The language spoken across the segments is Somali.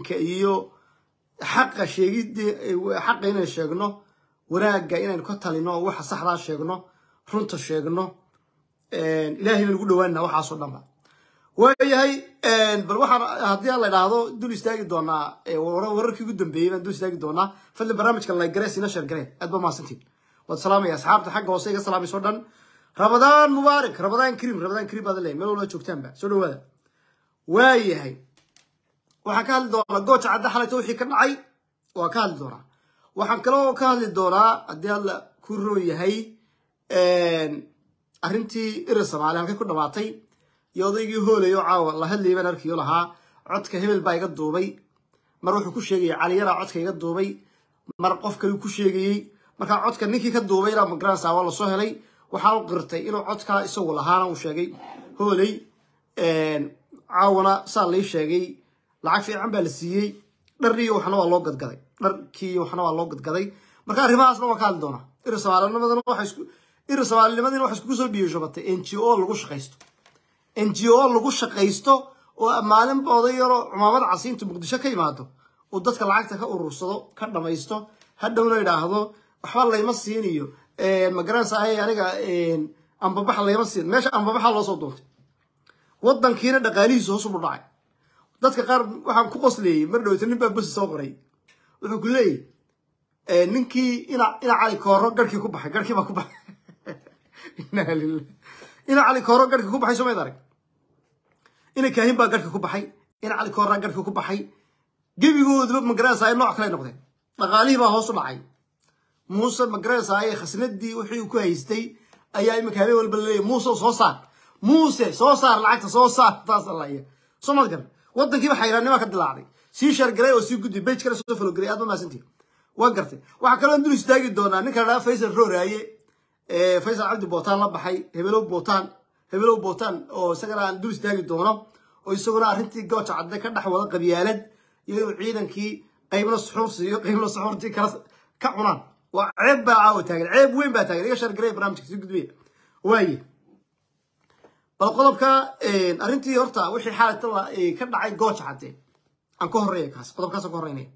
ka iyo xaqa sheegidda xaqa inaynu sheegno wanaagga inaynu ka talino waxa saxdaa sheegno runta sheegno ilaahay baynu ugu dhawaanina waxaasoo dhanba waayahay bal waxaan haddii aan la idhaahdo dul istaagi doonaa wararkii ugu dambeeyey baan dul istaagi doonaa fadlan barnaamijka laygarees ina sheergareen aad ba mahadsantiin waad salaamaya asxaabta xagga hoose iga salaamayso dhan rabadaan mubaarak rabadaan kariim rabadaan kariim baad leeyahay meel walba joogtaanba soo dhawaada waayahay waxaan ka hadli doonaa gooja cadda xalayta wixii ka dhacay waa ka hadli doonaa waxaan kaloo ka hadli doonaa haddii alla ku roon yahay arrintii irir soomaali halkay ku dhamaatay iyo odaygii hoolay oo caawa la hadlayay baan arkiyo lahaa codka hebel baa iga duubay mar wuxuu ku sheegayay caliyaraa codka iga duubay mar qof kale ku sheegayey markaa codka ninkii ka duubay ilaa magaranaysa waa lasoo helay waxaa u qirtay inuu codkaa isagu lahaana uu sheegay hooley caawana saa lai sheegay lacag fiican baa la siiyey dharriiyo waxna waa loo gadgaday dharkiiyo waxna waa loo gadgaday marka arrimahaasna waan ka hadli doonaa irir soomaalinimadana waxa isku irir soomaalinimadina waxa iskugu soo dhiishobatay n g o lagu shaqaysto n g o lagu shaqaysto oo maalinba oday yaroo cumaamada casiinta muqdisho ka yimaado uu dadka lacagta ka urursado ka dhamaysto hadhowna idhaahdo waxba layma siiniyo magaranaysa ay aniga ambabaxa layma siin meesha ambabaxa loo soo duuntay waddankiina dhaqaalihiisa hoos ubu dhacay dadka qaar waxaan ku qosleeyey mar dhowta nin baa bosi soo qoray wuxuu ku leeyahy ninkii ina ina cali kooro garhkii ku baxay garhkii baa ku baxay inaa lilah ina cali kooro garhkii ku baxay somayd arag ina kaahin baa garhkii ku baxay ina cali kooraa garhkii ku baxay gebigooduba magaranaysa ay nooc kale noqdeen dhaqaalihii baa hoos u dhacay muuse magaranaysa ay khasnadii wixii uu ku haystay ayaa iminka habeen walba laleeyahy muuse soo saar muuse soo saar lacagta soo saar taas alaya soo mad garan waddankiiba xayraannima ka dilaacday sii shargalay oo sii gudbay bej kale soo falogelay aad ba maasantii waa gartay waxaa kaloo dul istaagi doonaa ninka la dhaha faysal rooraaye faysal cabdi bootaan la baxay hebelow bootaan hebelow bootaan oo isagana aan dul istaagi doono oo isaguna arrintii gooja cadde ka dhex wada qabyaalad iyo inuu ciidankii qaybna suxuur siiyo qaybna suxuurtii kala ka cunaan waa ceeb baa caawa taagan ceeb weyn baa taagan iga shargalay barnaamijka sii gudbaya waaye bal qodobka arrintii horta wixii xaalata ka dhacay gooja cadde aan ka horreeya kaas qodobkaas aan ka horreynaya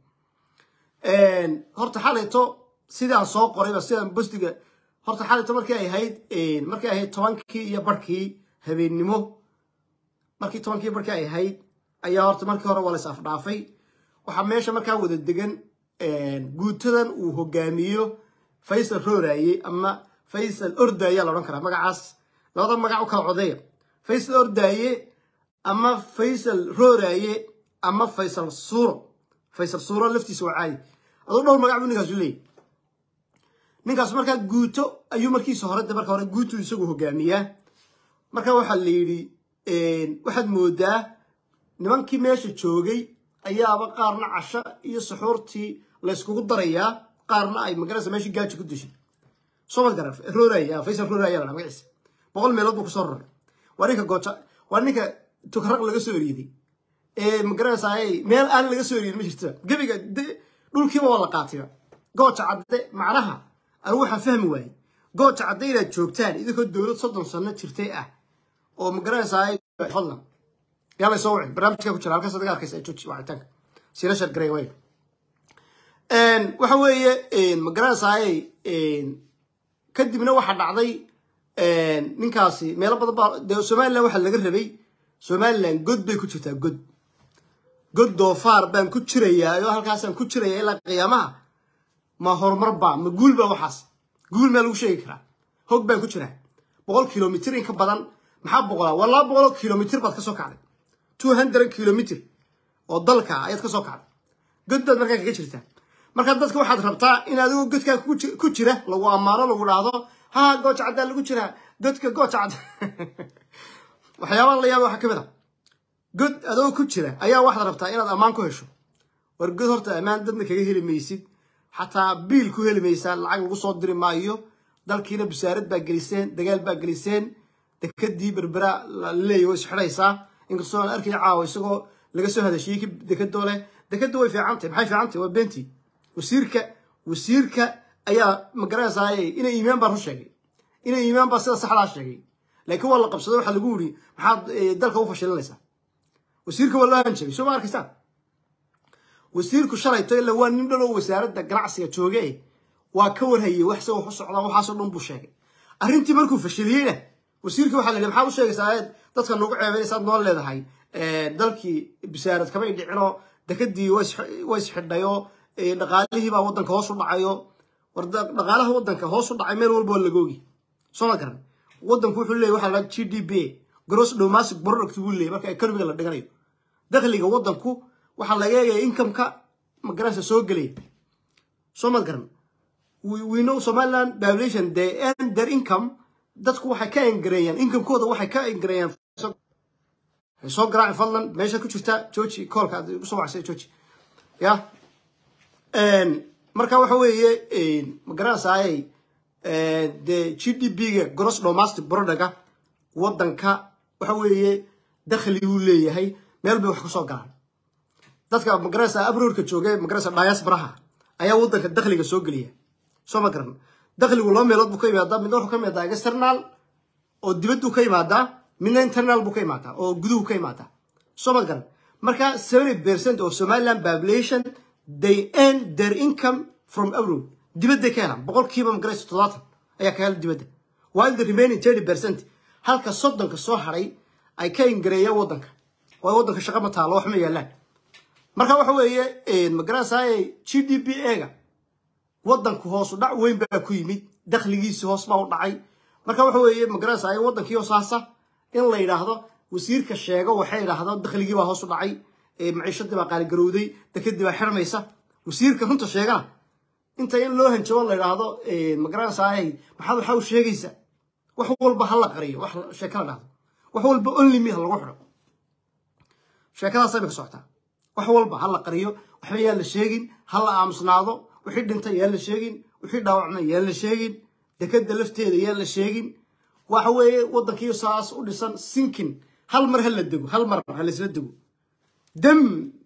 horta xalayto sidaan soo qorayba sidaan bostiga horta xalayto markii ay ahayd markii ay ahayd tobankii iyo barhkii habeennimo markii tobankii barhkii ay ahayd ayaa horta markii hore waa la is afdhaafay waxaa meesha markaa wada degan guutadan uu hogaamiyo faysal rooraaye ama faysal ordaaye la odhan karaa magacaas labada magac u kala codeeya faysal ordaaye ama faysal rooraaye ama faysal suuro faysal suuro laftiisa waa caadi aduu dhowr magac buu ninkaasu leeyahy ninkaas markaa guuto ayuu markiisa hore de marka hore guutu isagu hogaamiyaa marka waxaa la yidhi waxaad moodaa nimankii meesha joogay ayaaba qaarna casho iyo suxuurtii layskugu darayaa qaarna ay magaraysa meeshii gaaji ku dishay soomad garan rooraya faysal rooraya la magaciisa boqol meelood buu kusoo raray waa ninka gooja waa ninka tukaraq laga soo eriiday ee magaranaysaa meel aan laga soo eriyin ma jirta gebiga dhulkiiba waa la qaatiba gooja cadde macnaha anigu waxaan fahmi waayey gooja cadde inaad joogtaan idinkoo dowlad soddon sano jirtay ah oo magaranaysaa fadlan yaa lay soo wicin barnaamijka ku jira halkaas adiga arkaysa ee jooji wacitaanka sila shargaray way waxa weeye magaranaysaa kadibna waxaa dhacday ninkaasi meelo badan baa dee somalilan waxaa laga rabay somalilan god bay ku jirtaa god god doofaar baan ku jirayaa oo halkaasaan ku jirayaa ilaa qiyaamaha ma horumar baa ma guul baa waxaas guul maa lagu sheegi karaa hog baan ku jiraa boqol kilomitr in ka badan maxaa boqolaa waa laba boqoloo kilomitr baad ka soo kacday two hundred kilomitr oo dalka ayaad ka soo kacday god baad markaa kaga jirtaa markaa dadka waxaad rabtaa in adigoo godkaa ku jira lagu ammaano lagu dhahdo ha gooja caddaa lagu jiraa godka gooja cadda waxyaabaha la yaaba waxaa ka mid a god adoo ku jira ayaa waxaad rabtaa inaad ammaan ku hesho war god horta ammaan dadna kaga heli maysid xataa biil ku heli maysaa lacag lagu soo diri maayo dalkiina bisaarad baa geliseen dagaal baa geliseen dekadii berbera laleeya way isxidhaysaa inkastoo aan arkay caawa isagoo laga soo hadashiyey dekadoo leh dekadu way fiicantahy maxay fiicantahy waa beentii wasiirka wasiirka ayaa magaranaysaa inay iimaan baa run sheegay inay iimaan baa sida saxdaa sheegay laakiin waa la qabsado waxaa lagu yidhi maxaad dalka u fashilinaysaa wasiirka waa loo hanjabay soo ma arkaysaan wasiirku shalayto ila waa nin dhan oo wasaaradda ganacsiga jooge waa ka warhayey wax se wax u socdaa waxaasoo dhan buu sheegay arrintii markuu fashiliyeyna wasiirkii waxaa la yidhi maxaad u sheegaysaa eed dadka nagu ceebaynaysaad noo leedahay dalkii bisaarad kamay dhicinoo dekadii way isxidhayoo dhaqaalihii baa waddanka hoos u dhacayo war dhaqaalaha waddanka hoos u dhacay meel walba waa lagoogi soo ma garan waddanku wuxuu leeyahy waxaa la g d p gross domestic product buu leeyahy marka economiga la dhiganayo dakhliga waddanku waxaa laga eegaya incomeka magaranaysa soo gelaya soo ma garan we know somaliland population they earn their income dadku waxay ka engareeyaan incomekooda waxay ka engareeyaan soo garaaci fadlan meesha ku jirta georgi koolka aad igu soo wacsay georgi ya marka waxa weeye magaranaysaayay de g d p-ga gross domestic productga waddanka waxa weeye dakhli uu leeyahay meel bay wax ka soo galaan dadka magaranaysa abroorka jooga magaranaysa diasporaha ayaa waddanka dakhliga soo geliya soo ma garan dakhligu laba meelood buu ka yimaadaa midna wuxuu ka yimaadaa external oo dibaddu ka yimaadaa midna internal buu ka imaadaa oo guduhu ka imaadaa soo ma garan marka seventy percent of somaliland population they earn their income from abroad dibadday ka helaan boqolkiiba magaraysa toddobaatan ayaa ka hela dibadda while the remaining thirty percent halka soddonka soo haray ay ka ingareeyaan waddanka oo waddanka shaqa ma taalo wax ma yaalaan marka waxa weeye magaranaysaay g d p ega waddanku hoosu dhac weyn baa ku yimid dakhligiisi hoos baa u dhacay marka waxa weeye magaranaysaay waddankii hoosaasa in la yidhaahdo wasiirka sheego waxay idhaahdo dakhligii baa hoos u dhacay maciishadii baa qaaligarowday dekadii baa xirmaysa wasiirka runta sheegana inta in loo hanjabo la yidhaahdo magaranaysaay maxaad waxa u sheegaysa wax walba ha la qariyo wax sheeka la dhahdo wax walba only me ha lagu xidho sheekadaasay bay ka socotaa wax walba ha la qariyo waxba yaan la sheegin ha la aamusnaado wixii dhintay yaan la sheegin wixii dhaawacmay yaan la sheegin dekada lafteeda yaan la sheegin waxa weeye waddankii saas u dhisan sinkin hal mar ha la dego hal mar ha laisla dego dam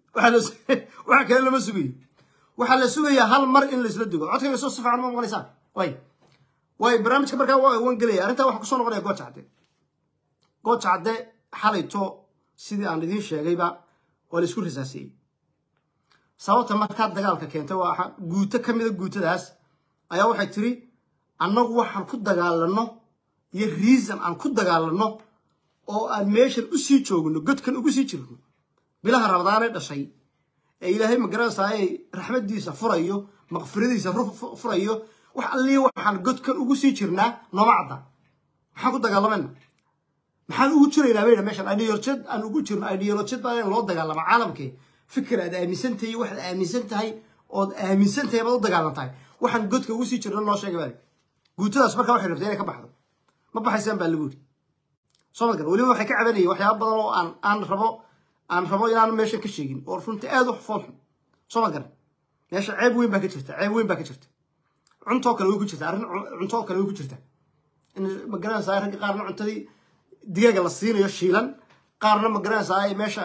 waxa kale lama sugayo waxaa la sugayaa hal mar in laisla dego codkayga soo si fiican ma maqlaysaan way way barnaamijka markaa waan gelaya arrintaa waxaa kusoo noqonaya gooja cadde gooja cadde xalayto sidii aan idiin sheegayba waa la isku rasaasiyey sababta markaa dagaalka keentay waa guuto ka mida guutadaas ayaa waxay tiri annagu waxaan ku dagaalano iyo reason aan ku dagaalano oo aan meeshan usii joogno godkan ugu sii jirno bilaha rabadaanee dhashay ee ilaahay magaranaysaayay raxmadiisa furayo maqfiradiisa furayo wax allii waxaan godkan ugu sii jirnaa nooma cadda maxaan ku dagaalamayna maxaan ugu jiraynaa bayna meeshan ideolojad aan ugu jirno ideolojad baa in loo dagaalama caalamkee fikir aad aaminsan tahay waxaad aaminsan tahay ood aaminsan tahay baad u dagaalan tahay waxaan godka ugu sii jirno noo sheegay baa guutadaas markaa waxay rabtay inay ka baxdo ma baxaysaan baa lagu yidhi soo ma garan weliba waxay ka cabanayeen waxyaaba badan oo aan aan rabo aan rabo inaan meeshan ka sheegin oo runtii aad u fool xun soo ma garan meesha ceeb weyn baa ka jirta ceeb weyn baa ka jirta cuntoo kale way ku jirta arrin cuntoo kale way ku jirta in ma garanaysaa ragga qaarna cuntadii digaaga la siinayo shiilan qaarna ma garanaysaa meesha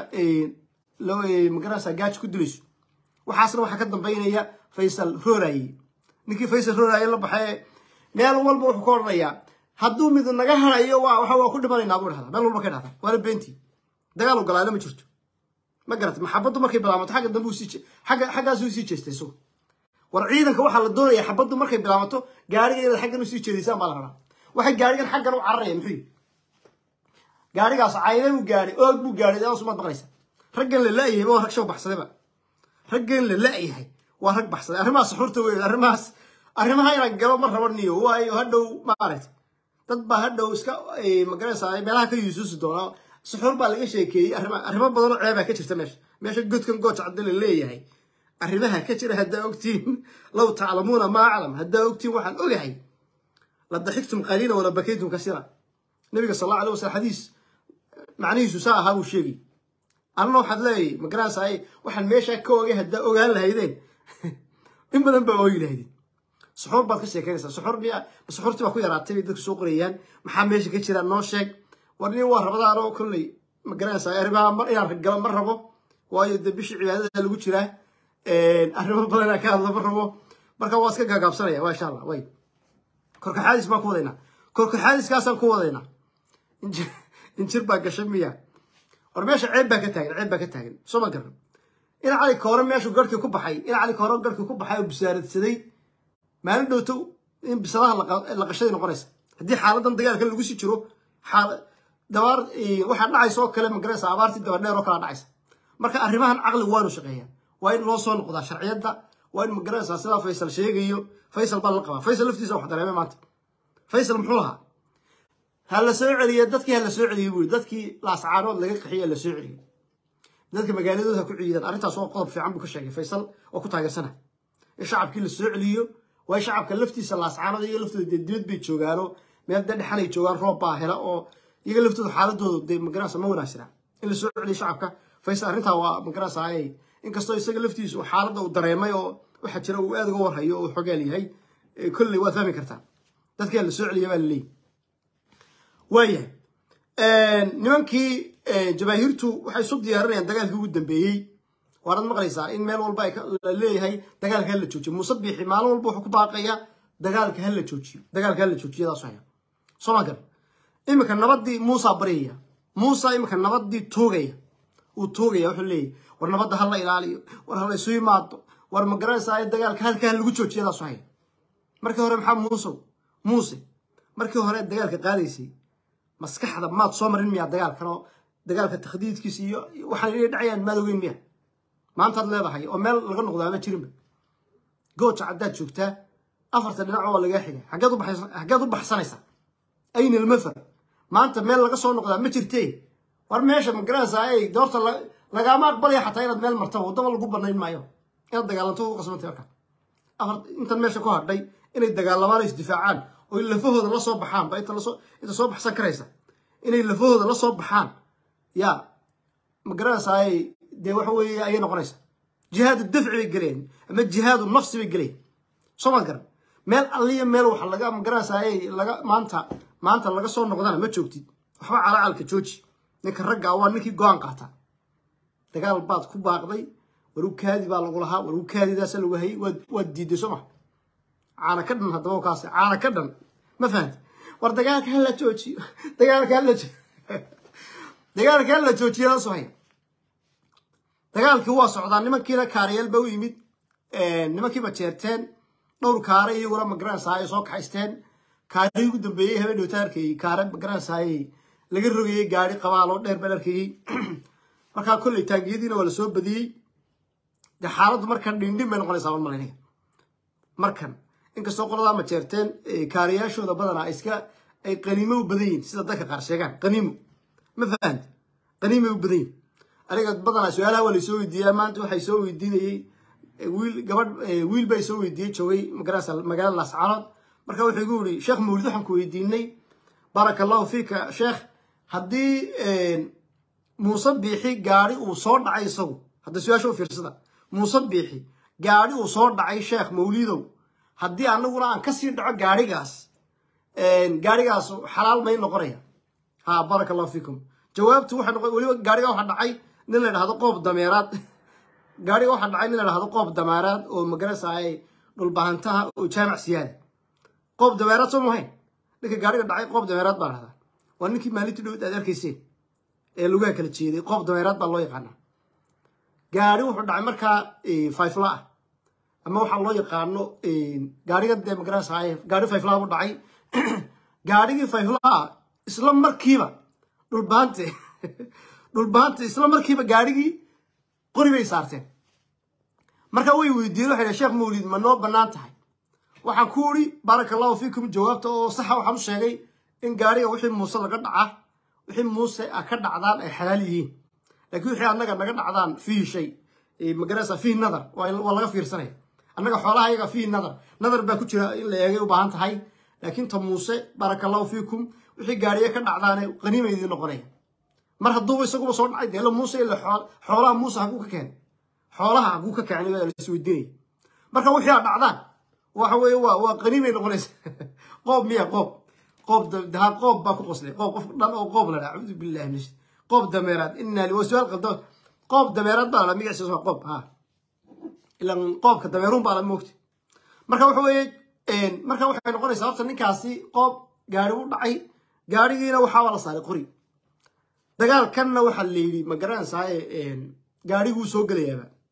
ma garanaysaa gaaji ku dilayso waxaasna waxaa ka dambaynaya faysal rooraye ninkii faysal rooraye la baxee meel walba wuxuu ka odhanayaa hadduu mid naga harayo waa waxa waa ku dhimanaynaa buu dhahdaa meel walba ka dhahdaa waana beentii dagaal ogolaale ma jirto ma garatay maxabaddu markay bilaamato xagga dambe usii xagga xaggaasuu sii jeestay isagu war ciidanka waxaa la doonaya xabaddu markay bilaamato gaariga inaad xaggan usii jeedisaan baa la rabaa waxay gaarigan xaggan u cararaya muxuu yihi gaarigaas cayna buu gaadhay oog buu gaadhay daas umaad maqlaysa raggan la la'yahay waa rag shaw baxsadayba raggan la la'yahay waa rag baxsaday arrimahaas xurta weyn arrimahaas arrimaha inaan galo ma rabo niyo waayo hadhow maaragtay dad baa hadhow iska magaranaysaa meelaha ka yuusuusi doona suxuur baa laga sheekeeyey arrima arrimo badan oo ceebaa ka jirta meesha meesha godkan gooja cadde la leeyahay arrimaha ka jira haddaa ogtiin low taclamuuna maa aclam haddaa ogtiin waxaan ogahay la daxigtum qaliila wala bakaytum kasira nabiga sal allahu alay wasalam xadiis macnihiisu saa ahaa buu sheegay annana waxaad leeyahay magaranaysaa waxaan meeshaa ka ogay haddaa ogaan lahaydeen in badan baa ooyi lahaydeen suxuur baad ka sheekeynaysaa suxuur miya suxuurtii baa ku yaraatay bay dadku soo qorayaan maxaa meesha ka jira noo sheeg war nin waa rabadaan oo kolley ma garanaysaa arrimaha mar inaan galo ma rabo waayo dee bishii cibaadada lagu jiraa arrimo badan inaan ka hadlo ma rabo marka waa iska gaagaabsanaya waa insha allah way korkaxaadis baan ku wadaynaa korkaxaadiskaasaan ku wadaynaa injir baa gashay miya war meesha ceeb baa ka taagan ceeb baa ka taagan soo ma garan in cali koore meeshuu garhkii ku baxay in cali koore garhkii ku baxay oo busaaradsaday maalin dhowto in bisadaha la qashaday noqonaysa haddii xaaladan dagaalka lagu sii jiro dabaar waxaa dhacaysa oo kale magaraysa abaartii dabadheer oo kala dhacaysa marka arrimahan caqligu waanu shaqeeyaa waa in loo soo noqdaa sharciyadda waa in magaraysa sidaa faysal sheegayo faysal baa la qabaa faysal laftiisa wax dareemay maanta faysal muxuu lahaa ha la soo celiye dadkii ha la soo celiyey buu dadkii laascaanood laga qaxiye ha la soo celiyey dadka magaaladooda ha ku ciidaan arrintaas waa qodob fiican buu ka sheegay faysal oo ku taageersana in shacabkii la soo celiyo waa shacabka laftiisa laascaanood iyo laftooda dee dibad bay joogaano meel dee dhexan ay joogaan roob baa hela oo iyaga laftooda xaaladooda dee magarasa ma wanaagsana in la soo celiyo shacabka faysal arrintaa waa magarasa ay inkastoo isaga laftiisu xaaladda uu dareemay oo waxaa jira uu aad uga warhayo oo xogaal yahay kolley waad fahmi kartaa dadkii la soo celiya baa laleeyahy waayahay nimankii jabaahiirtu waxay isu diyaarinayaan dagaalkii ugu dambeeyey waanad maqlaysaa in meel walba la leeyahay dagaalka hala joojiyo muuse biixi maalin walba wuxuu ku baaqaya dagaalka hala joojiyo dagaalka hala joojiyadaas haya soma gar iminka nabadii muusa baryaya muusa iminka nabadii toogaya uu toogaya wuxuu leeyahy war nabadda ha la ilaaliyo war hala isu yimaado war magaranaysaa dagaalka halka ha lagu joojiyadaas haya markii hore maxaa muusow muuse markii hore dagaalka qaadaysay maskaxda maad soo marin miyaa dagaalkan oo dagaalka takhdiidkiisa iyo waxaan inay dhacayaan maad ogeyn miya maantaad leedahay oo meel laga noqdaa ma jirinba gooja caddaad joogtaa afarta dhinac waa lagaa xigay xaggeed u baxsanaysaa ayna almafar maanta meel laga soo noqdaa ma jirtee war meesha magaranaysaa ay doorta lagaama aqbalaya xataa inaad meel martaba waddaba lagu banayn maayo inaad dagaalanto u qasbantay markaa afar intan meesha ku hadhay inay dagaalamaan ay isdifaacaan oo lafahooda la soo baxaan ba inta lasoo inta soo baxsan karaysa inay lafahooda la soo baxaan yaa magaranaysaay dee waxa weeye ayay noqonaysa jihaadu dafci bay gelayaan ama jihaadu nafsi bay gelayaan soo ma garan meel alliya meel waxa laga magaranaysaay laga maanta maanta laga soo noqdana ma joogtid waxba calacalka jooji ninka ragga waa ninkii go-aan qaata dagaal baad ku baaqday waru kaadi baa lagu lahaa waru kaadidaasa lagu hayay waad diiday soo ma caana ka dhan haddaba kaas caana ka dhan ma fahamti war dagaalka hala joojiyo dagaalka hala dagaalka hala joojiyada soo haya dagaalkii waa socdaa nimankiina kaarayaal ba u yimid nimankiiba jeerteen dhowr kaare iyaguna magaranaysaay soo kaxaysteen kaarihii ugu dambeeyey habeen dhowta arkayey kaare magaranaysaay laga rogayey gaari qabaaloo dheer baan arkayey markaa kolley taangiyadiina waa lasoo badiyey dee xaaladdu markan dhindhin bay noqonaysaa mar malaynaga markan inkastoo qoladaa ma jeerteen kaarayaashooda badanaa iska ay qaniimo u badan yihin sida dadka qaar sheegaan qaniimo ma fahamti qaniimay u badan yihin aniga badanaa su-aalaha waa laysoo weydiiyaa maanta waxay soo weydiinayey wiil gabadh wiil baa soo weydiiyey joogay magarasa magaalada laascaanood marka wuxuu igu yidhi sheekh mawlid waxaan ku weydiinay baaraka allahu fiika sheekh haddii muuse biixi gaari uu soo dhacay isagu hadda su-aasha u fiirsada muuse biixi gaari uu soo dhacay sheekh mawlidow haddii anaguna aan kasii dhaco gaarigaas gaarigaas xalaal may noqonaya ha baaraka allahu fiikum jawaabtu waxay noqon weliba gaariga waxaa dhacay nin la dhahdo qoob dameeraad gaariga waxaa dhacay nin la dhahdo qoob dameeraad oo magarasaaye dhulbahantaha oo jaamac siyaada qoob dameeraad soo mahayn ninka gaariga dhacay qoob dameeraad baa dhahdaa waa ninkii maalintii dhowd aad arkayseen ee lugaha kala jeeday qoob dameeraad baa loo yaqaanaa gaari wuxuu dhacay markaa fayfla ah ama waxaa loo yaqaano gaariga dee magarasaaye gaari fayflaha buu dhacay gaarigii fayflaha isla markiiba dhulbaante dhulbaante isla markiiba gaarigii qori bay saarteen marka way weydiiyeen waxay sheekh mawlid ma noo bannaan tahay waxaan ku uri baaraka allahu fiikum jawaabta oo saxa waxaan u sheegay in gaariga wixii muuse laga dhaca wixii muuse a ka dhacdaan ay xalaal yihiin laakiin wixii annaga naga dhacdaan fiihi shay magarasa fiihi nadar waa laga fiirsanaya annaga xoolaha yaga fiihi nadar nadar baa ku jira in la eegay u baahan tahay laakiin ta muuse baaraka allahu fiikum wixii gaariye ka dhacdaane qaniima idiin noqonaya mar hadduuba isaguba soo dhacay deelo muuse ila xoolaha muuse haguu ka keenay xoolaha haguu ka keenay waa las weydiinaya marka wixii a dhacdaan waxa weeye waa waa qaniimay noqonaysa qoob miya qoob qoob daha qoob baa ku qoslay qoob qof dhan oo qoob la dhaa acuudu billahi min qoob dameeraad inaa waa su-aal qaldo qoob dameeraad baa la magaciisa waa qoob ha ilan qoobka dameeruun baa la moogta marka waxa weeye marka waxay noqonaysaa horta ninkaasi qoob gaari u dhacay gaarigiina waxaaba la saaray qori dagaalkanna waxaa la yidhi ma garanaysaay gaariguu soo gelayaaba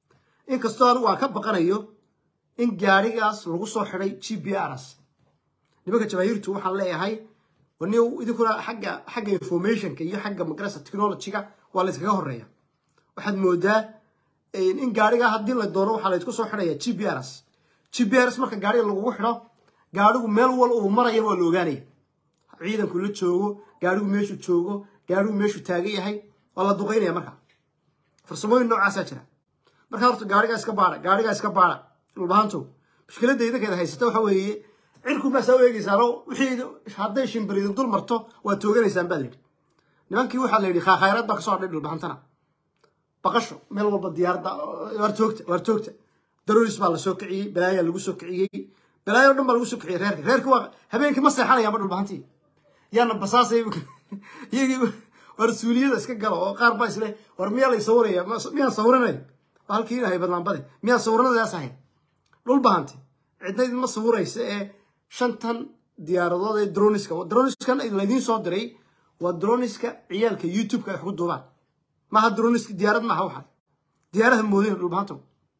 inkastoo anigu aan ka baqanayo in gaarigaas lagu soo xidhay g p rs nimanka jamaahiirtu waxaan leeyahay wani idinkuna xagga xagga informationka iyo xagga magarasa technologyga waa la iskaga horeeya waxaad moodaa in gaariga haddii la doono waxaa la isku soo xidhaya g p rs g p rs marka gaariga lagugu xidho gaarigu meel wal uu maraya waa la ogaanaya ciidanku la joogo gaarigu meeshuu joogo gaarigu meeshuu taagan yahay waa la duqaynaya marka farsamooyin noocaasaa jira marka horta gaarigaa iska baara gaarigaa iska baara dhulbahantow mushkiladda idinkeeda haysata waxa weeye cirku maasaa u eegeysaano wixii hadday shimbir idin dul marto waad tooganaysaan baa layidhi nimankii waxaa la yidhi khaakhayraad baa kasoo hadhay dhulbahantana baqasho meel walba diyaaradda waar toogta waar toogta daroris baa la soo kiciyey balaayaa lagu soo kiciyey balaayo o dhan baa lagu soo kiciyey reerka reerki waa habeenkii ma seexanayaanba dhulbahantii yaana basaasay iyagii war suuliyada iska galo oo qaar baa isle war miyaa lay sawiraya miyaan sawiranay halkii ilahay badnaanbade miyaan sawiranadaas ahayn dhul bahanti cidna idinma sawiraysa ee shantan diyaaradood ee droniska droniskan laydiin soo diray waa droniska ciyaalka youtubeka ay wax ku duubaan maaha droniska diyaarad maaha waxa diyaarada moodina dhulbahanto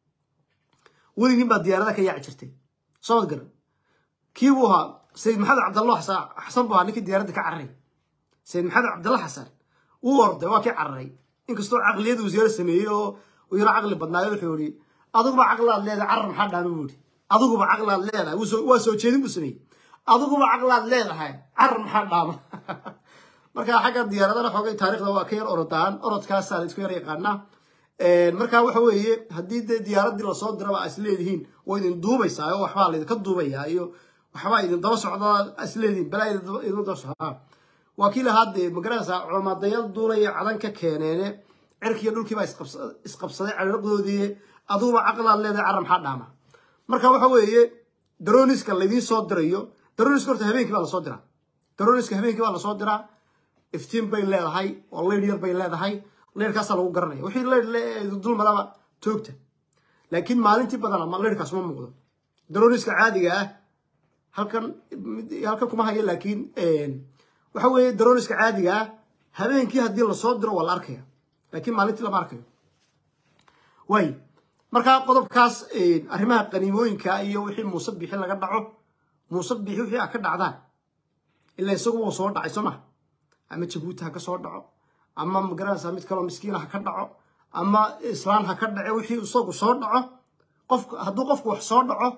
weligiin baa diyaarada ka yaaci jirtay soomad garan kii buu ahaa sayid maxamed cabdallah xasan buu ahaa ninkii diyaaradda ka cararay sayid maxamed cabdalla xasan wuu orday waa kii cararay inkastoo caqliyada wasiiro sameeyey oo uu yaro caqli badnaayo wuxuu yihi adiguba caqlaad leedahay carar maxaa dhaama buu yihi adiguba caqlaad leedahay waa soo jeedin buu sameeyey adiguba caqlaad leedahay carar maxaa dhaama marka xagga diyaaradana xoogay taarikhda waa ka yar orodaan orodkaasaa la isku yar yaqaanaa marka waxa weeye haddii dee diyaaradii lasoo diraba a isleedihiin waa idin duubaysaa oo waxbaa laydinka duubayaa iyo waxbaa idin daba socdaa isleedihiin balaa idin daba socdaa waa kii lahaa dee magaranaysaa culamadayaal duulaya cadan ka keeneene cirkiiyo dhulkiibaa isqabsaday cariiqdoodii aduguba caqlaad leedahay carra maxaa dhaama marka waxa weeye daroniska laydiin soo dirayo daroniska horta habeenkii baa lasoo diraa daroniska habeenkii baa lasoo diraa iftiin bay leedahay oo leyd yar bay leedahay leyrkaasaa lagu garanaya wixii leyr dulmadaba toogta laakiin maalintii badana leyrkaas ma muuqdo daroniska caadiga ah halkan halkan kuma hayo laakiin waxa weeye daroniska caadiga ah habeenkii haddii lasoo diro waa la arkaya laakiin maalintii lama arkayo way marka qodobkaas arrimaha qaniimooyinka iyo wixii muuse bixi laga dhaco muuse bixi wixii a ka dhacdaan ilaa isagu wuu soo dhacay soo maha ama jabuuti ha ka soo dhaco ama magaranaysaa mid kaloo miskiina ha ka dhaco ama islaan ha ka dhace wixii isagu soo dhaco qof hadduu qofku wax soo dhaco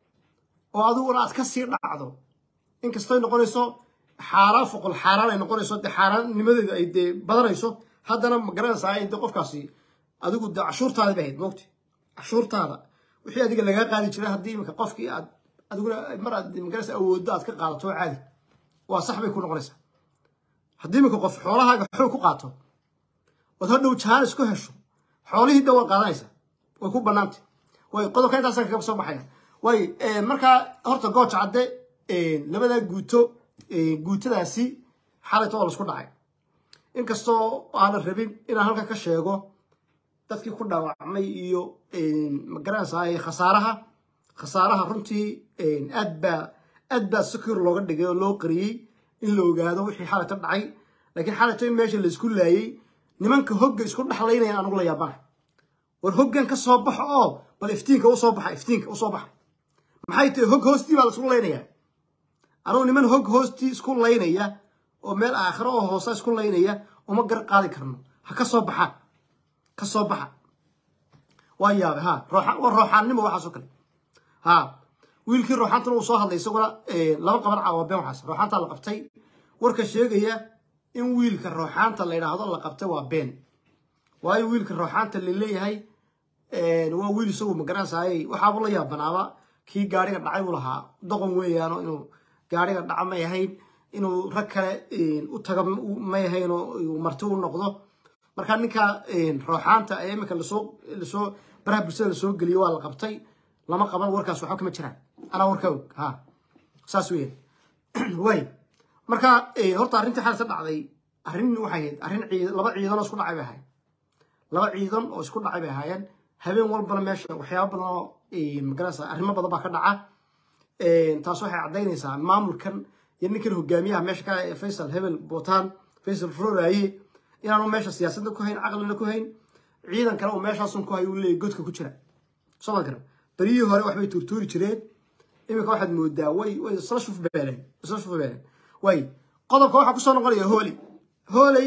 oo adiguna aad ka sii dhacdo inkastoy noqonayso xaaraan foqol xaaraan ay noqonayso dee xaaraannimadeedu ay dee badanayso haddana magaranaysaa in dee qofkaasi adigu dee cashuurtaada bay ahayd moogti cashuurtaada wixii adiga lagaa qaadi jiray haddii iminka qofkii aad adiguna mar aad magaranaysa awooddo aad ka qaadato oo caadi waa sax bay ku noqonaysaa haddii iminka qof xoolahaaga xoog ku qaato ood hodhow jaanis ku hesho xoolihii dhan waa qaadanaysaa way ku bannaantay way qodobka intaasa kaga soo baxaya way markaa horta gooja cadde labadaa guuto guutadaasi xalayto waa laisku dhacay inkastoo aanan rabin inaan halkan ka sheego dadkii ku dhaawacmay iyo magaranaysaa khasaaraha khasaaraha runtii aad baa aad baa secure looga dhigay oo loo qariyey in la ogaado wixii xalayto dhacay laakiin xalayto in meesha laisku laayey nimanka hogga isku dhexlaynayaan anugu la yaabana war hoggan ka soo baxo oo bal iftiinka usoo baxa iftiinka usoo baxa maxay tahay hog hoostii baa laisku laynayaa anugu niman hog hoostii isku laynaya oo meel aakhiro oo hoosa isku laynaya uma gar qaadi karno ha ka soo baxaan ka soo baxa waa yaabe ha rooxaan waa rooxaannimo waxaasoo kale ha wiilkii rooxaantana uu soo hadlay isaguna laba qaban caawa been waxaas rooxaantaa la qabtay warka sheegaya in wiilka rooxaanta la yidhaahdo la qabtay waa been waayo wiilka rooxaanta la leeyahay waa wiil isagu magaranaysaayey waxaaba la yaabanaaba kii gaariga dhacay uu lahaa doqon weeyaano inuu gaariga dhaca may ahayn inuu rag kale u taga may ahayn oo marti u noqdo marka ninka rooxaanta ee iminka lasoo lasoo baraha bulshada lasoo geliyo waa la qabtay lama qaban warkaas waxba kama jiraan anaa warka og ha saas weeyaan way marka horta arrintii xaalisa dhacday arrin waxay ahayd arrin ciid laba ciidan oo isku dhacay bay ahayd laba ciidan oo isku dhacay bay ahaayeen habeen walbana meesha waxyaaba badan oo magarasa arrimo badan baa ka dhaca taas waxay caddaynaysaa maamulkan iyo ninkan hogaamiyaha meesha ka faysal hebel bootaan faysal roraaye inaanu meesha siyaasadda ku hayn caqlina ku hayn ciidan kale uu meeshaasun ku hayo uu leeyahy godka ku jira soo ma garan beryihii hore waxbay tuurtuuri jireen iminka waxaad moodaa way way isla shufbeeleen isla shufbeeleen way qodobka waxaa kusoo noqonaya hooley hooley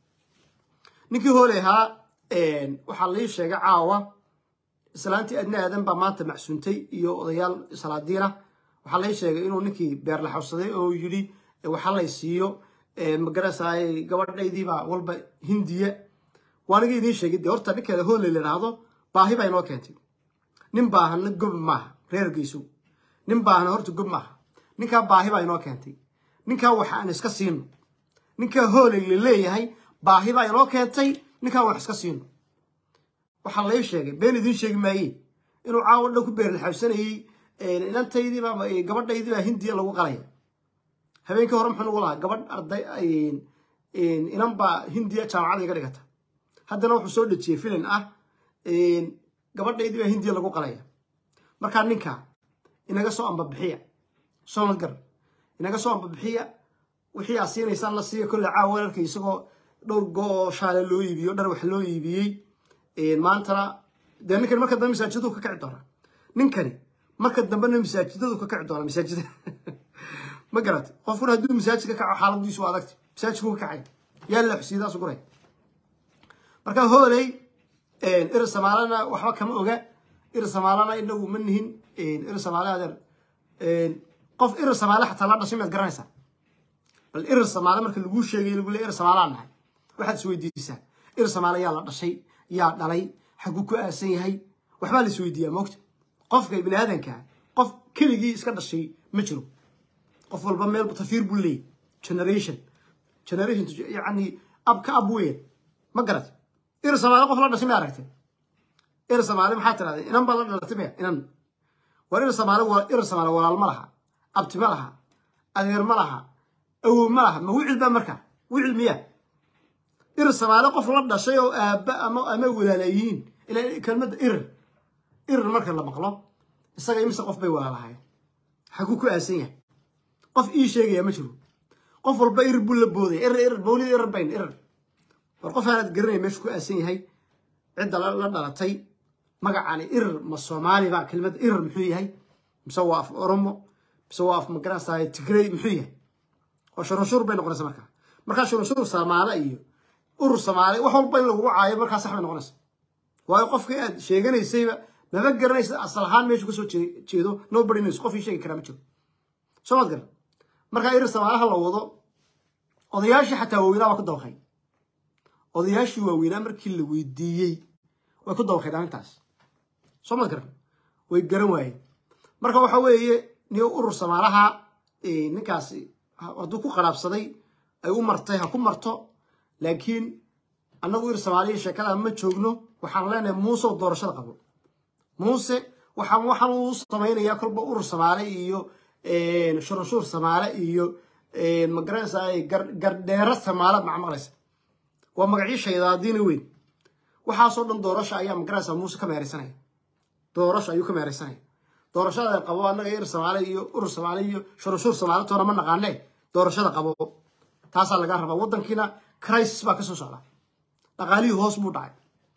ninkii hooley ahaa waxaa lii sheegay caawa islaantii adna aadan baa maanta macsuuntay iyo odayaal salaadiina waxaa lay sheegay inuu ninkii beer la xawsaday oo yidhi waxa lay siiyo magarasay gabadhaydiibaa walba hindiya waaniga idiin sheegay dee horta ninkeeda hooley la idhaahdo baahi baa inoo keentay nin baahana gob maaha reergeysu nin baahna horta gob maaha ninkaa baahi baa inoo keentay ninkaa waxa aan iska siino ninkaa hooley la leeyahay baahi baa inoo keentay ninkaa wax iska siino waxaa lay sheegay been idiin sheegi maaye inuu caawa dhan ku beerlaxawsanayey inantaydiiba gabadhaydiibaa hindiya lagu qalaya habeenkii hore muxuu nagu lahaa gabadh arday inan baa hindiya jaamacada iga dhigata haddana wuxuu soo dhejiyey filin ah gabadhaydiibaa hindiya lagu qalaya markaa ninka inaga soo ambabixiya somalgar inaga soo ambabixiya wixii aad siinaysaan la siiya kolle caawa weerarka isagoo dhowr go-oo shaale loo iibiyo dhar wax loo iibiyey maantana dee ninkani marka dambe masaajidadu ka kici doona ninkani marka dambena masaajidadu ka kici doona masaajida ma garatay qofkuna hadduu masaajid ka kaco xaaladiisu waa adagta masaajidku ka kacay yaa la xusiyadaas guray marka hooley ir samaalana waxba kama oga ir samaalana inagu ma nihin ir samaale adeer qof ir samaale xataa la dhashay maad garanaysaa bal ir samaale marka laguu sheegay lagu leey ir samaalaan nahay waxaad isweydiisaa ir samaale yaa la dhashay yaa dhalay xaguu ku aasan yahay waxbaa la isweydiiyaa moogta qofka ibni aadanka qof keligii iska dhashay ma jiro qof walba meel tafiir buu leeyay generation generation yani ab ka ab weyn ma garat ir samaale qof la dhashay ma aragtay ir samaale maxaa tirahdee inan baa la dhalatay maya inan war ir samaale ir samaale walaal ma laha abti ma laha adeer ma laha awow ma laha ma wicil baa markaa wicil miyaa ir samaale qof la dhashay oo aabba ama ama walaalayihiin ila kelmadda ir ir marka la maqlo isaga imise qof bay walaalahayen xaguu ku aasan yahay qof ii sheegaya ma jiro qof walba ir buu la boodaya ir ir mawlid ir bayn ir war qof aanaad garanaya meeshu ku aasan yahay cidda la dhalatay magacani ir ma soomaali ba kelmadda ir muxuu yahay mise waa af oromo mise waa af magaranaysaay tigrey muxuu yahay oo shurunshuur bay noqonaysa markaa markaa shurunshuur soomaale iyo urur soomaali wax walba in lagugu caayo markaa sax bay noqonaysa waayo qofkii aad sheeganaysayba maba garanaysa asal ahaan meeshu kasoo jeedo nobody knows qof ii sheegi karaa ma jiro soo maad garan markaa irir samaalaha la wado odayaashii xataa waaweynaa waa ku dabaqay odayaashii waaweynaa markii la weydiiyey way ku dabaqayn arrintaas soo maad garan way garan waayeen marka waxa weeye niyo urur samaalaha ninkaasi hadduu ku qaraabsaday ay u martay ha ku marto laakiin annagu ir soomaaliya sheekada ma joogno waxaan leenahay muuse oo doorashada qabo muuse waxaan waxaan uu samaynayaa kolba urur soomaali iyo shurunshuur soomaali iyo magaranaysaa gardheero soomaaliad macmaqlaysa waa magacii shaydaadiina weyn waxaasoo dhan doorasha ayaa magaranaysaa muuse ka meeraysanaya doorasha ayuu ka meeraysanaya doorashada qabo annaga ir soomaali iyo urur soomaali iyo shurunshuur soomaali toona ma naqaane doorashada qabo taasaa laga rabaa waddankiina crisis baa kasoo socda dhaqaalihii hoos buu dhacay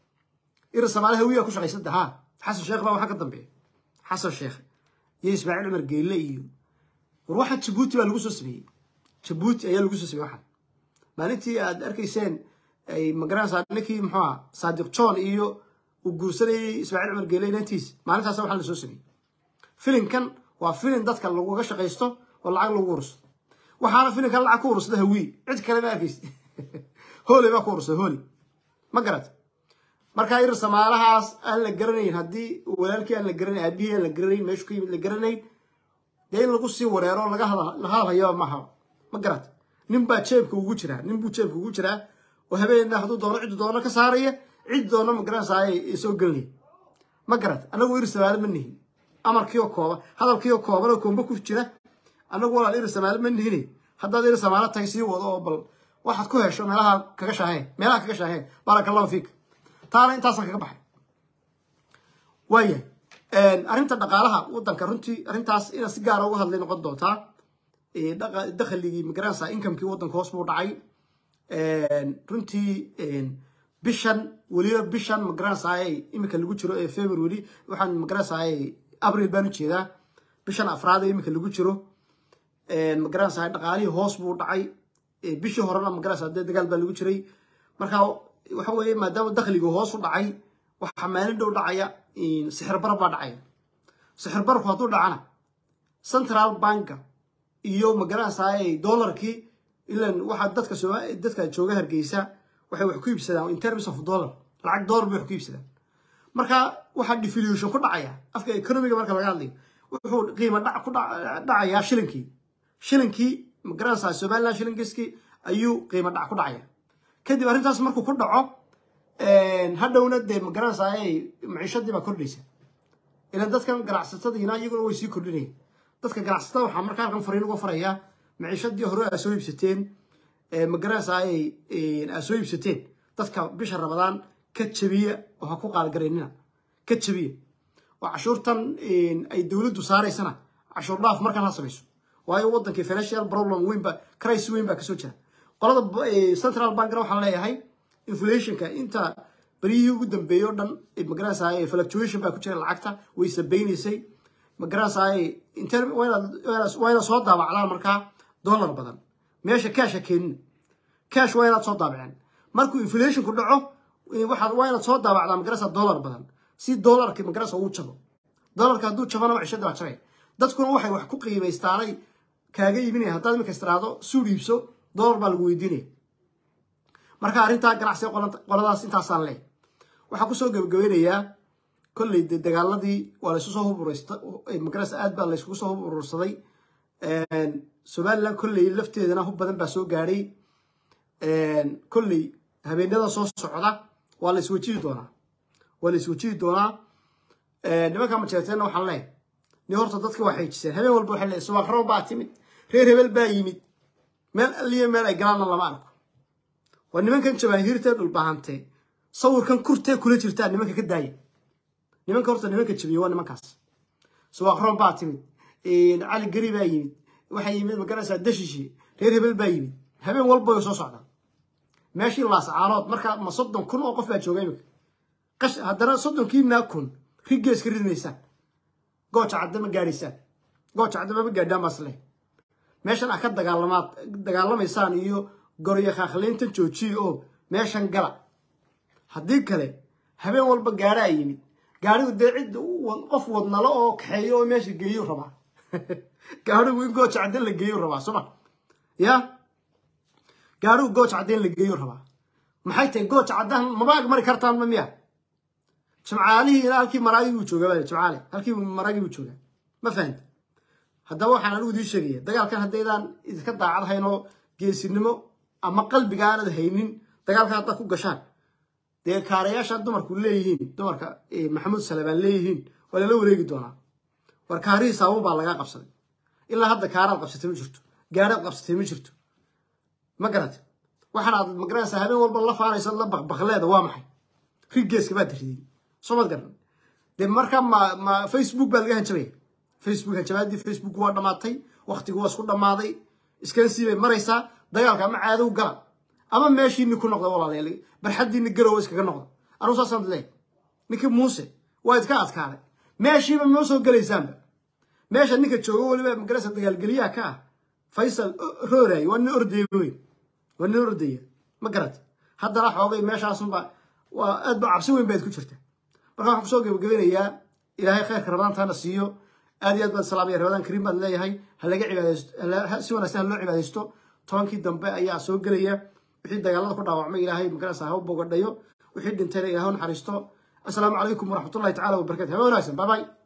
ir soomaali hawiyaa ku shaqaysada ha xasan sheekh baa waxaa ka dambeeya xasan sheekh iyo ismaaciil cumar geelle iyo war waxa jabuuti baa lagu soo sameeyey jabuuti ayaa lagu soo sameeyey waxaan maalintii aad arkayseen ay magaranaysaa ninkii muxuu aha saadiq john iyo uu guursanayey ismaaciil cumar geelle inantiis maalintaas waxaa la soo sameeyey filinkan waa filin dadka laguga shaqaysto oo lacag lagu urursto waxaana filinkan lacag ku urursada hawii cid kale ma arkaysa hooley baa ku urursada hooley ma garat markaa ir samaalahaas aan la garanayn haddii walaalkii aan la garanayn aabihii aan la garanayn meeshu ka yimid la garanayn dee in lagu sii wareero laga hadalhayo maaha ma garat nin baa jeebka ugu jiraa nin buu jeebka ugu jiraa oo habeenna hadduu doono ciddu doono ka saaraya cid doono ma garanaysaay soo gelinaya ma garat annagu ir samaale ma nihin amarkiioo kooban hadalkiioo kooban oo koomba ku jira annagu walaal ir samaale ma nihine haddaad ir samaale tahay sii wado oo bal waxaad ku hesho meelaha kaga shaaheen meelaha kaga shaaheen baaraka allahu fiik taana intaasaan kaga baxay waayahay arrinta dhaqaalaha waddanka runtii arrintaas inaad si gaara uga hadlay noqon doontaa dakhligii magaranaysaa inkamekii waddanka hoos buu dhacay runtii bishan weliba bishan magaranaysaay iminka lagu jiro ee february waxaan magaranaysaay abril baan ujeedaa bishan afraad ee iminka lagu jiro magaranaysaay dhaqaalihii hoos buu dhacay bishii horena magaranaysa dee dagaal baa lagu jiray marka waxa weeye maadaama dakhligu hoos u dhacay waxaa maalin dhow dhacaya sixir bar baa dhacaya sixir barku hadduu dhacana central banka iyo magaranaysaay dollarkii ilan waxaa dadka soo dadka jooga hargeysa waxay wax ku iibsadaan in terms of dollar lacag dollar bay wax ku iibsadaan marka waxaa deflation ku dhacaya afka economiga marka laga hadlayo wuxuu qiimo dhac ku dhacayaa shilinkii shilinkii magaranaysaa somaliland shilinkiskii ayuu qiimo dhac ku dhacaya kadib arrintaas markuu ku dhaco hadhowna dee magaranaysaa maciishadii baa kordhaysa ilan dadkan ganacsatadiina iyaguna way sii kordhinayaan dadka ganacsatada waxaa markaa halkan fariin uga farayaa maciishadii hore aa soo iibsateen magaranaysaa aa soo iibsateen dadka bisha rabadaan ka jabiya oo ha ku qaalgaraynina ka jabiya oo cashuurtan ay dowladdu saaraysana cashuur dhaaf markaan ha samayso waayo wadankii financial problem weyn baa crisis weyn baa kasoo jira qolada central bankna waxaan leeyahay inflationka inta beryihii ugu dambeeyey o dhan magaranaysaay fluctuation baa ku jira lacagta way sabaynaysay magaranaysaay waa inaad soo daabacdaan markaa dollar badan meesha caasha keenina cash waa inaad soo daabaceen markuu inflationku dhaco waxaad waa inaad soo daabacdaa magarasa dollar badan si dollarki magarasa uu jabo dollarka hadduu jabana macishada baa jabay dadkuna waxay wax ku qiimaystaanay kaaga iibinaya haddaad iminka istiraahdo suud iibso dollar baa lagu weydiinaya marka arrintaa ganacsiga qoladaas intaasaan leey waxaa kusoo gebagabeynayaa kolley de dagaaladii waa laysu soo huburaysta magarasa aad baa layskugu soo huburursaday somaliland kolley lafteedana hub badan baa soo gaadhay kolley habeenada soo socda waa la iswajihi doonaa waa la iswajihi doonaa nimanka majeerteenna waxaan leehay ni horta dadka waa xeejiseen habeen walba waxay leehay subaaqrabo baa timid reer hebel baa yimid meel alliya meel ay galaanna lama arko waa nimankan jabaahiirtee dhulbahantee sawirkan kurtee kula jirtaa nimanka ka daaya nimanka horta nimanka jabiye waa nimankaas subaaqroon baa timid cali gari baa yimid waxaa yimid magaraysaa dashishi reer hebel baa yimid habeen walba way soo socdaan meeshii laascaanood markaa ma soddon kun oo qof baa jooga iminka qash haddana soddonkiinaa kun rigees ka ridmaysaan gooja cadda ma gaadhaysaan gooja cadda mama gaadhaan baas leh meeshan ah ka dagaalamaad dagaalamaysaan iyo goryo khaakhlayntan joojiya oo meeshan gala haddii kale habeen walba gaadhaa yimid gaadhigu dee cid qof wadnalo oo kaxeeyo oo meesha geeyu rabaa gaadhigu in gooja cadda la geeyu rabaa soma ya gaadhigu gooja cadda in la geeyu rabaa maxay tahay gooja caddahan maba ag mari kartaan ma miya jimcaalihii ilaa halkii maraagii buu joogaa baa jimcaale halkii maraagii buu joogaa ma fahanta haddaba waxaan anigu idiin sheegaya dagaalkan haddaydaan idinka daacad hayn oo geesinimo ama qalbiga aanad haynin dagaalkan haddaad ku gashaan dee kaarayaasha dumarku leeyihiin dumarka maxamuud salebaan leeyihiin waa lala wareegi doonaa war kaarihii saabun baa lagaa qabsaday ilaa hadda kaaraad qabsatay ma jirto gaaraad qabsatay ma jirto ma garate waxaan aad magaranaysaa habeen walba la faanaysa la baqbaqleeda waa maxay rigeeska baad ridin soo mad garan dee markaa ma ma facebook baa laga hanjabaya facebook hanjabaadii facebook waa dhammaatay waktigu waa isku dhammaaday iskansii bay maraysaa dagaalka ama caadow gala ama meeshiini ku noqda walaalayaal barxaddiini garowa iskaga noqda anugu saasaan leeyahay ninkii muuse waa idka adkaaday meeshiiba ma soo gelaysaanba meesha ninka joogo weliba magarasa dagaalgeliyaha ka ah faysal rooraay waa nin ordaya weyn waa nin ordaya ma garat haddana xoogay meeshaasunba waa aad ba cabsi weyn baad ku jirta marka waxaan kusoo gebagabeynayaa ilaahay khayrka rabadaantaana siiyo aad iyo aad baan salaamaya rabadaan kariim baan leeyahay ha laga cibaadaysto si wanaagsan ha loo cibaadaysto tobankii dambe ayaa soo gelaya wixii dagaalada ku dhaawacmay ilaahay magarasa ha u bogadhayo wixii dhintayna ilahay u naxariisto assalaamu calaykum waraxmatullahi tacala wabarakatu haba wanaagsan bye bye